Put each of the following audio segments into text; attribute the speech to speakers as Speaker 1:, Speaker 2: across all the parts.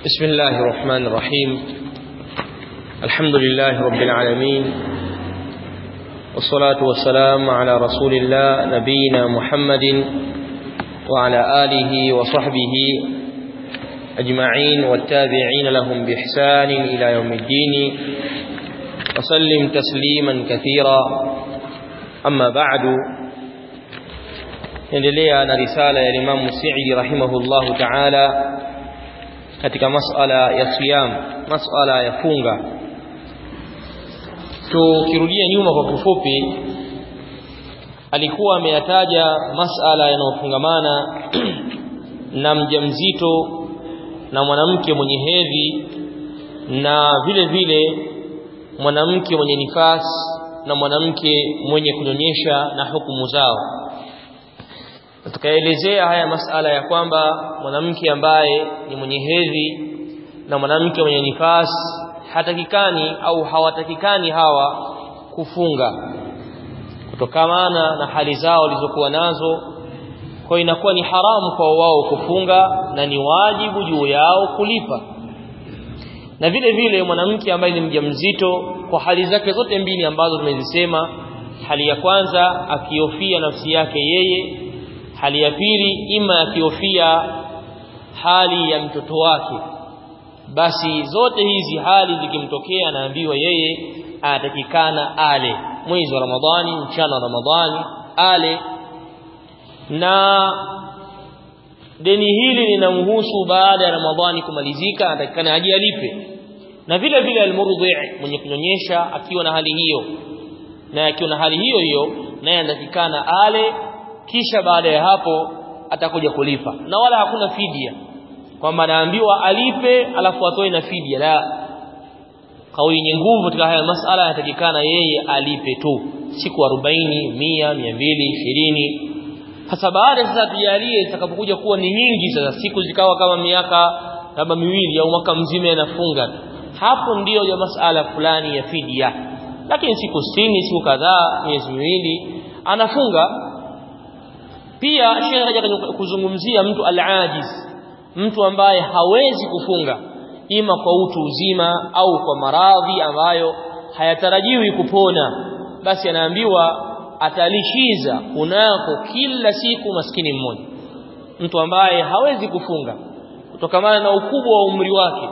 Speaker 1: بسم الله الرحمن الرحيم الحمد لله رب العالمين والصلاة والسلام على رسول الله نبينا محمد وعلى آله وصحبه أجمعين والتابعين لهم بإحسان إلى يوم الدين وسلم تسليما كثيرا أما بعد endelea na risala ya Imam Sa'idi rahimahullahu ta'ala katika masala ya siyam masala ya funga tukirudia nyuma kwa kifupi alikuwa ameyataja masala yanayofungamana na mjamzito na mwanamke mwenye hedhi na vile vile mwanamke mwenye nifas na mwanamke mwenye kunyonyesha na hukumu zao tukaelezea haya masala ya kwamba mwanamke ambaye ni mwenye hedhi na mwanamke mwenye nifas hatakikani au hawatakikani hawa kufunga kutokamana na hali zao walizokuwa nazo kwa inakuwa ni haramu kwa wao kufunga na ni wajibu juu yao kulipa na vile vile mwanamke ambaye ni mjamzito kwa hali zake zote mbili ambazo tumezisema hali ya kwanza akiofia nafsi yake yeye hali ya pili ima akihofia hali ya mtoto wake basi zote hizi hali zikimtokea anaambiwa yeye anatakikana ale mwezi wa Ramadhani mchana wa Ramadhani ale na deni hili linamhusu baada ya Ramadhani kumalizika anatakikana aje alipe na vile vile almurdhi mwenye kunyonyesha akiwa na hali hiyo na akiwa na hali hiyo hiyo naye anatakikana ale kisha baada ya hapo atakuja kulipa na wala hakuna fidia kwamba anaambiwa alipe alafu atoe na fidia la kauli yenye nguvu katika haya masala yanatakikana yeye alipe tu siku 40 100 220 sasa baada sasa tujalie zitakapokuja kuwa ni nyingi sasa siku zikawa kama miaka labda miwili au mwaka mzima yanafunga hapo ndiyo ya masala fulani ya fidia lakini siku 60 siku kadhaa miezi miwili anafunga pia shekhe haja kuzungumzia mtu al-ajiz mtu ambaye hawezi kufunga ima kwa utu uzima au kwa maradhi ambayo hayatarajiwi kupona basi anaambiwa atalishiza kunako kila siku maskini mmoja mtu ambaye hawezi kufunga kutokamana na ukubwa wa umri wake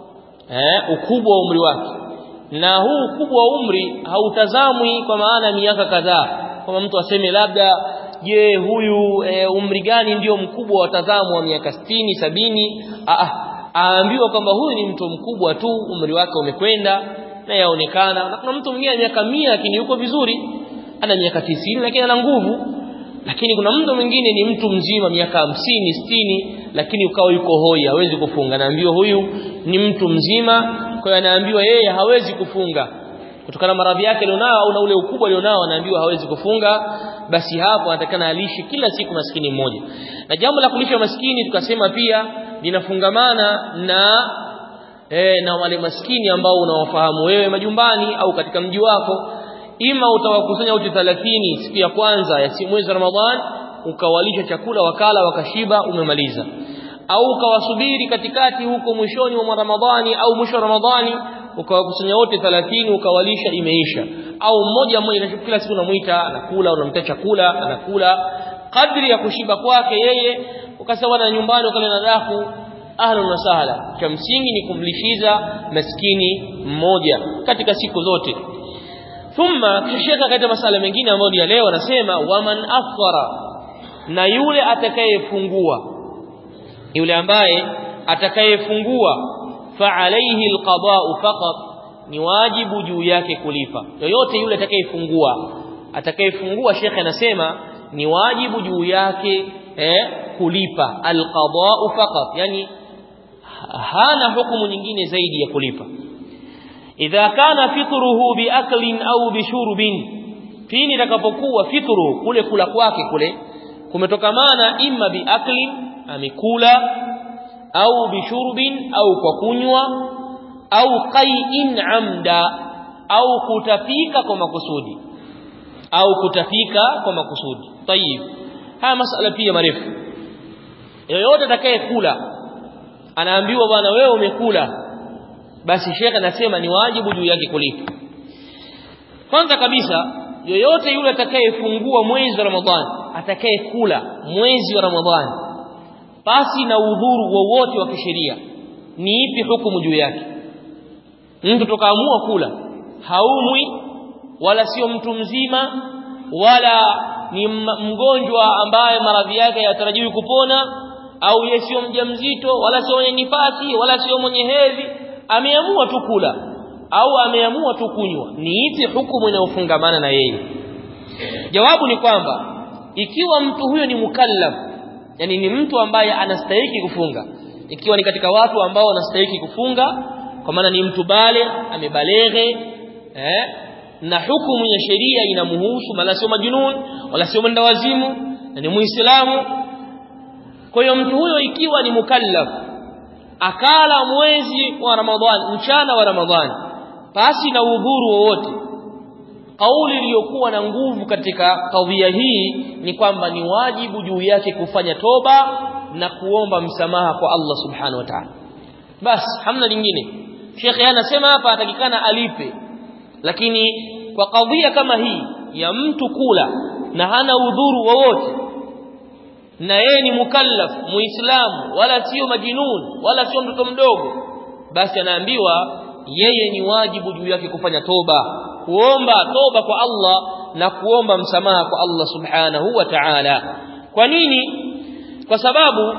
Speaker 1: eh ukubwa wa umri wake na huu ukubwa wa umri hautazamwi kwa maana miaka kadhaa kama mtu aseme labda je huyu e, umri gani ndio mkubwa wa tazamo wa miaka sitini sabini aambiwa kwamba huyu ni mtu mkubwa tu umri wake umekwenda na yaonekana na kuna mtu mwingine miaka mia lakini yuko vizuri ana miaka tisini lakini ana nguvu lakini kuna mtu mwingine ni mtu mzima miaka hamsini sitini lakini ukawa yuko hoi hawezi kufunga naambiwa huyu ni mtu mzima kwa hiyo anaambiwa yeye hawezi kufunga kutokana na maradhi yake alionao au na ule ukubwa alionao anaambiwa hawezi kufunga basi hapo anatakana alishi kila siku maskini mmoja na jambo la kulisha maskini tukasema pia linafungamana na e, na wale maskini ambao unawafahamu wewe majumbani au katika mji wako ima utawakusanya wote 30 siku ya kwanza ya mwezi wa Ramadhan ukawalisha chakula wakala wakashiba umemaliza au ukawasubiri katikati huko mwishoni mwa Ramadhani au mwisho wa Ramadhani ukawakusanya wote 30 ukawalisha imeisha au mmoja mmoja kila siku unamuita anakula unamtia chakula anakula kadri ya kushiba kwake yeye ukasawa na nyumbani ukale na dafu ahlan wa sahla cha msingi ni kumlishiza maskini mmoja katika siku zote thumma kishaka katika masala mengine ambayo ni ya leo anasema waman afṭara na yule atakayefungua yule ambaye atakayefungua fa alayhi alqada'u faqat ni wajibu juu yake kulipa yoyote yule atakayefungua atakayefungua shekhe anasema ni wajibu juu yake eh, kulipa alqada'u faqat yani hana hukumu nyingine zaidi ya kulipa idha kana fitruhu biaklin au bishurbin pini takapokuwa fitru kule kula kwake kule kumetokamana imma biaklin amekula au bishurbin au kwa kunywa au qai'in amda au kutapika kwa makusudi au kutapika kwa makusudi tayib haya masala pia marefu yoyote atakayekula anaambiwa bwana wewe umekula basi shekhe anasema ni wajibu juu yake kulipa kwanza kabisa yoyote yule atakayefungua mwezi wa Ramadhani atakayekula mwezi wa Ramadhani basi na udhuru wowote wa kisheria ni ipi hukumu juu yake mtu tokaamua kula haumwi wala sio mtu mzima wala ni mgonjwa ambaye maradhi yake hayatarajiwi kupona au yeye sio mjamzito wala sio mwenye nifasi wala sio mwenye hedhi ameamua tu kula au ameamua tu kunywa ni ipi hukumu inayofungamana na yeye jawabu ni kwamba ikiwa mtu huyo ni mukallaf yani ni mtu ambaye anastahili kufunga ikiwa ni katika watu ambao wanastahili kufunga kwa maana ni mtu bale amebaleghe eh na hukumu ya sheria inamhusu wala sio majunun wala sio mwendawazimu na ni muislamu kwa hiyo mtu huyo ikiwa ni mukallaf akala mwezi wa Ramadhani mchana wa Ramadhani basi na udhuru wowote kauli iliyokuwa na nguvu katika kadhia hii ni kwamba ni wajibu juu yake kufanya toba na kuomba msamaha kwa Allah subhanahu wa ta'ala basi hamna lingine Sheikh anasema hapa atakikana alipe lakini kwa kadhia kama hii ya mtu kula na hana udhuru wowote na yeye ni mukallaf muislamu wala sio majinun wala sio mtoto mdogo basi anaambiwa yeye ni wajibu juu yake kufanya toba kuomba toba kwa Allah na kuomba msamaha kwa Allah subhanahu wa ta'ala kwa nini kwa sababu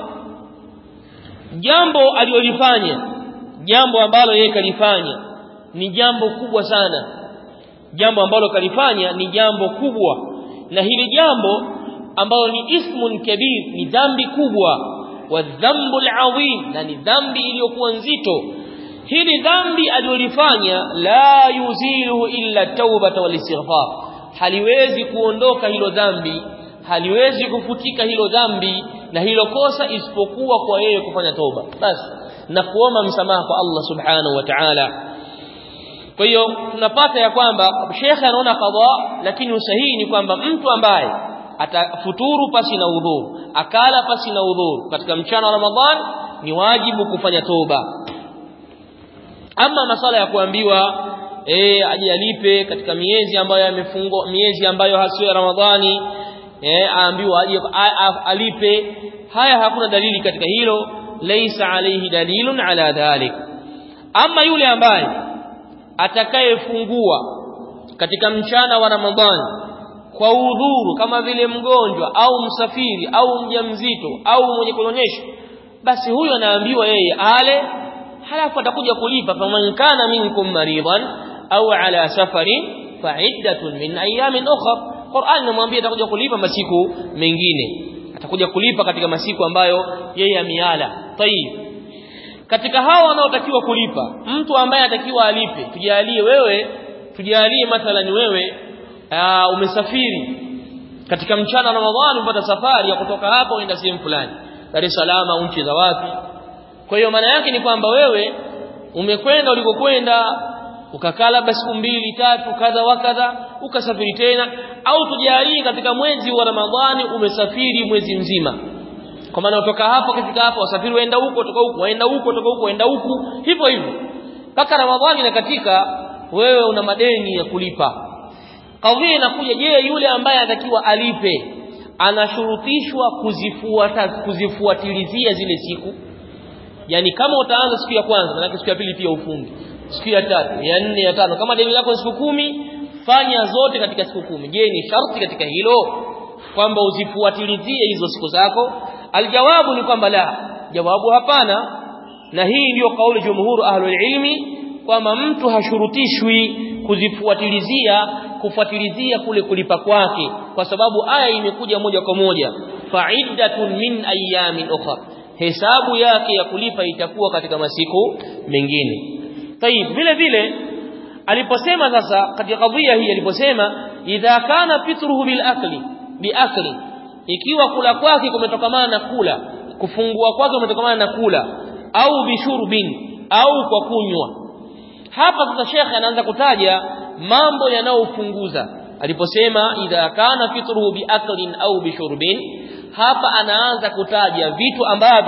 Speaker 1: jambo alilolifanya jambo ambalo yeye kalifanya ni jambo kubwa sana jambo ambalo kalifanya ni jambo kubwa na hili jambo ambalo ni ismun kabir ni dhambi kubwa wa dhambu alazim na ni dhambi iliyokuwa nzito hili dhambi alilolifanya la yuzilu illa taubata wal istighfar haliwezi kuondoka hilo dhambi haliwezi kufutika hilo dhambi na hilo kosa isipokuwa kwa yeye kufanya toba basi na kuomba msamaha kwa Allah subhanahu wa ta'ala kwa hiyo tunapata ya kwamba shekhe anaona qadha lakini usahihi ni kwamba mtu ambaye atafuturu pasi na udhuru akala pasi na udhuru katika mchana wa Ramadhan ni wajibu kufanya toba ama masala ya kuambiwa eh aje alipe katika miezi ambayo yamefungwa miezi ambayo hasio ya Ramadhani eh aambiwa aje alipe haya hakuna dalili katika hilo laysa alayhi dalilun ala dhalik ama yule ambaye atakayefungua katika mchana wa Ramadhani kwa udhuru kama vile mgonjwa au msafiri au mjamzito au mwenye kunyonyesha basi huyo anaambiwa yeye ale halafu atakuja kulipa faman kana minkum maridan au ala safarin fa'iddatun min ayamin ukhra Qur'an inamwambia atakuja kulipa masiku mengine atakuja kulipa katika masiku ambayo yeye ameala tayib katika hao wanaotakiwa kulipa mtu ambaye anatakiwa alipe tujalie wewe tujalie mathalan wewe aa, umesafiri katika mchana wa Ramadhani umepata safari ya kutoka hapa uenda sehemu fulani Dar es Salaam au nchi za wapi kwa hiyo maana yake ni kwamba wewe umekwenda ulikokwenda ukakaa labda siku mbili tatu kadha wa kadha ukasafiri tena au tujalie katika mwezi wa Ramadhani umesafiri mwezi mzima kwa maana utoka hapo ukifika hapo wasafiri waenda huko toka huko waenda huko toka huko waenda huku hivyo hivyo mpaka Ramadhani na katika wewe una madeni ya kulipa kadhia inakuja je yule ambaye anatakiwa alipe anashurutishwa kuzifuata kuzifuatilizia zile siku yani kama utaanza siku ya kwanza maana siku ya pili pia ufungi siku ya tatu ya nne ya tano kama deni lako siku kumi fanya zote katika siku kumi je ni sharti katika hilo kwamba uzifuatilizie hizo siku zako aljawabu ni kwamba la jawabu hapana na hii ndiyo kauli jumhuru ahlul ilmi kwamba mtu hashurutishwi kuzifuatilizia kufuatilizia kule kulipa kwake kwa sababu aya imekuja moja kwa moja fa'iddatun min ayamin ukhra hesabu yake ya kulipa itakuwa katika masiku mengine tayib vile vile aliposema sasa katika kadhia hii aliposema idha kana fitruhu bil akli bi akli ikiwa kula kwake kumetokamana na kula kufungua kwake kumetokamana na kula au bishurbin au kwa kunywa hapa sasa shekhe anaanza kutaja mambo yanayofunguza aliposema idha kana fitruhu biaklin au bishurbin hapa anaanza kutaja vitu ambavyo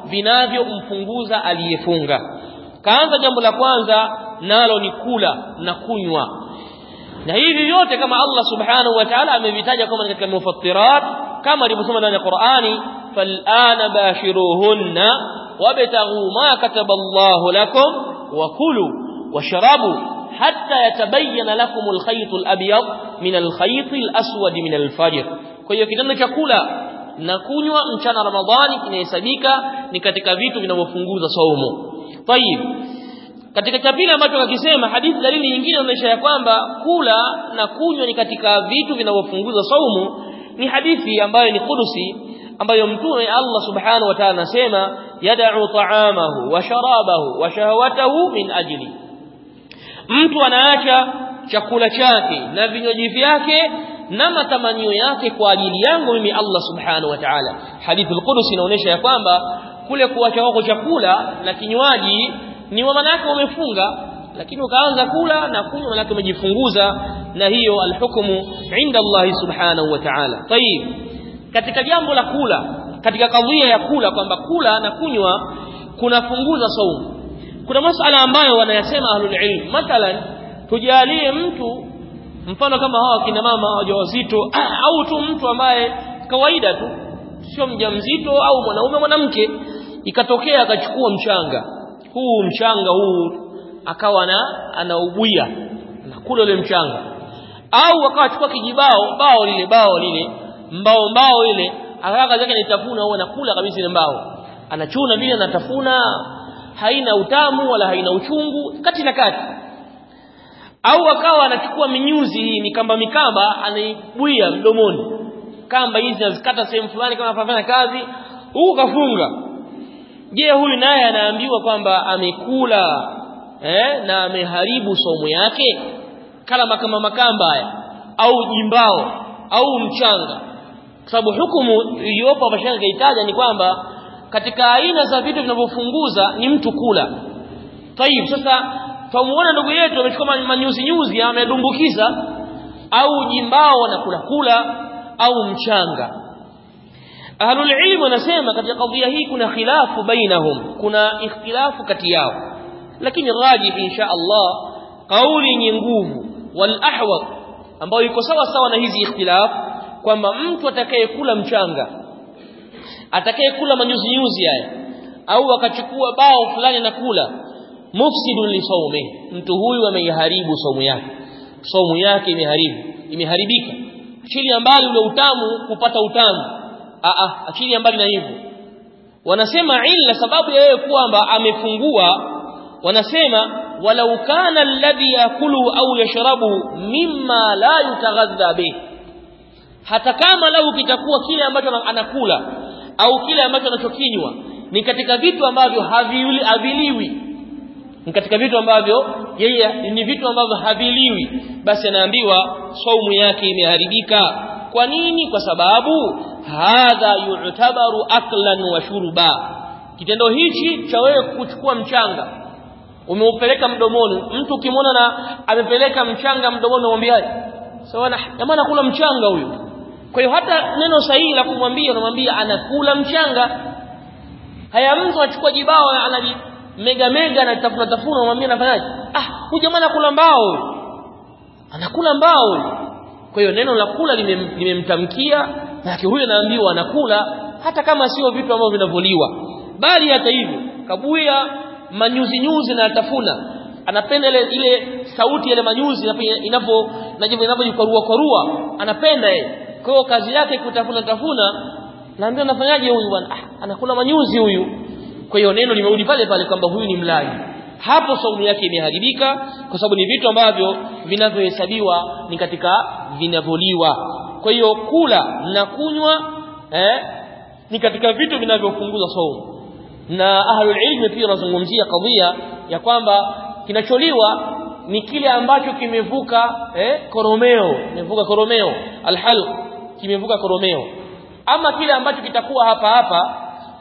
Speaker 1: vinavyompunguza aliyefunga kaanza jambo la kwanza nalo ni kula na kunywa na hivi vyote kama Allah subhanahu wa ta'ala amevitaja kama katika mufattirat kama alivyosema ndani ya Qur'ani fal'ana bashiruhunna wabtaghu ma kataba Allah lakum wa kulu washrabu hatta yatabayyana lakum al-khayt al-abyad min al-khayt al-aswad min al-fajr kwa hiyo kitendo cha kula na kunywa mchana Ramadhani inahesabika ni katika vitu vinavyofunguza saumu tayib katika cha pili ambacho akisema hadithi dalili nyingine inaonyesha ya kwamba kula na kunywa ni katika vitu vinavyofunguza saumu ni hadithi ambayo ni kudusi ambayo mtume Allah subhanahu wa ta'ala anasema yad'u ta'amahu wa sharabahu wa shahawatahu min ajli mtu anaacha chakula chake na vinywaji vyake na matamanio yake kwa ajili yangu mimi Allah subhanahu wa ta'ala hadithi al-Qudsi inaonyesha ya kwamba kule kuacha kwako chakula na kinywaji ni maana yake umefunga lakini ukaanza kula na kunywa maana yake umejifunguza na hiyo alhukumu inda Allah subhanahu wa ta'ala tayib katika jambo la kula katika kadhia ya kula kwamba kula na kunywa kunafunguza saumu kuna masala ambayo wanayasema ahlul ilm mathalan tujalie mtu mfano kama hawa kina mama wajawazito au tu mtu ambaye kawaida tu sio mjamzito au mwanaume mwanamke ikatokea akachukua mchanga huu mchanga huu akawa na anaubuia anakula ule mchanga au akawachukua kijibao bao lile bao lile mbao mbao ile akawa kazi yake nitafuna au anakula kabisa ile mbao anachuna vile anatafuna haina utamu wala haina uchungu kati na kati au akawa anachukua minyuzi hii mikamba mikamba anaibuia mdomoni kamba hizi anazikata sehemu fulani kama anafanya kazi huku kafunga je huyu naye anaambiwa kwamba amekula eh, na ameharibu somo yake kala kama makamba haya au jimbao au mchanga kwa sababu hukumu iliyopo hapa shanga itaja ni kwamba katika aina za vitu vinavyofunguza ni mtu kula tayib sasa tumuona ndugu yetu amechukua manyuzi nyuzi amedumbukiza au jimbao wanakula kula au mchanga ahlul ilm wanasema katika kadhia hii kuna khilafu bainahum kuna ikhtilafu kati yao lakini rajih insha Allah kauli yenye nguvu wal ahwad ambayo iko sawa sawa na hizi ikhtilaf kwamba mtu atakayekula mchanga atakayekula manyuzi nyuzi haya au akachukua bao fulani na kula mufsidun li sawmi mtu huyu ameiharibu saumu yake saumu yake imeharibu imeharibika achilia mbali ule utamu kupata utamu a a achilia mbali na hivyo wanasema illa sababu ya yeye kwamba amefungua wanasema walau kana alladhi yakulu au yashrabu mimma la yutaghadha bih hata kama lau kitakuwa kile ambacho anakula au kile ambacho anachokinywa ni katika vitu ambavyo havili haviliwi ni katika vitu ambavyo yeye ni vitu ambavyo haviliwi basi anaambiwa saumu yake imeharibika kwa nini kwa sababu hadha yu'tabaru aklan wa shurba kitendo hichi cha wewe kuchukua mchanga umeupeleka mdomoni mtu ukimwona na amepeleka mchanga mdomoni unamwambiaje sawa na jamaa anakula mchanga huyu kwa hiyo hata neno sahihi la kumwambia unamwambia anakula mchanga haya mtu achukua jibao anali mega mega anatafuna tafuna unamwambia anafanyaje ah huyu jamaa anakula mbao huyu anakula mbao huyu kwa hiyo neno la kula limemtamkia lake huyo anaambiwa anakula hata kama sio vitu ambavyo vinavuliwa bali hata hivyo kabuya manyuzi nyuzi na atafuna anapenda ile ile sauti ile manyuzi inapo inapojikorua korua anapenda yeye kwa hiyo kazi yake kutafuna tafuna naambia anafanyaje huyu bwana ah, anakula manyuzi huyu kwa hiyo neno limerudi pale pale kwamba huyu ni mlaji hapo saumu yake imeharibika kwa sababu ni vitu ambavyo vinavyohesabiwa ni katika vinavyoliwa kwa hiyo kula na kunywa eh, ni katika vitu vinavyofunguza saumu na ahlul ilmi pia wanazungumzia kadhia ya kwamba kinacholiwa ni kile ambacho kimevuka eh, koromeo kimevuka koromeo alhalq kimevuka koromeo ama kile ambacho kitakuwa hapa hapa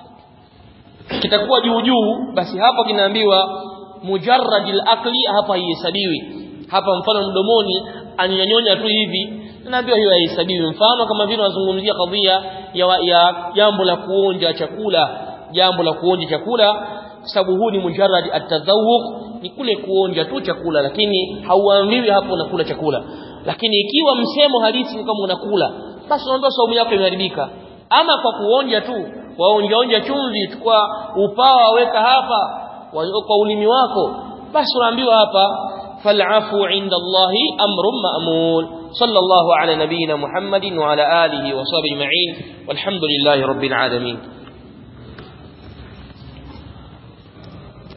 Speaker 1: kitakuwa juu juu basi hapo kinaambiwa mujarradil akli hapa haihesabiwi hapa mfano mdomoni anyanyonya tu hivi naambiwa hiyo haihesabiwi mfano kama vile wanazungumzia kadhia ya ya jambo la kuonja chakula jambo la kuonja chakula sababu huu ni mujarrad atadhawuq ni kule kuonja tu chakula lakini hauambiwi hapo unakula chakula lakini ikiwa msemo halisi ni kama unakula basi unaambiwa saumu yako imeharibika ama kwa kuonja tu waonja onja chumvi chukua upawa weka hapa kwa ulimi wako basi unaambiwa hapa فالعفو عند الله أمر مأمول صلى الله على نبينا محمد وعلى آله وصحبه أجمعين والحمد لله رب العالمين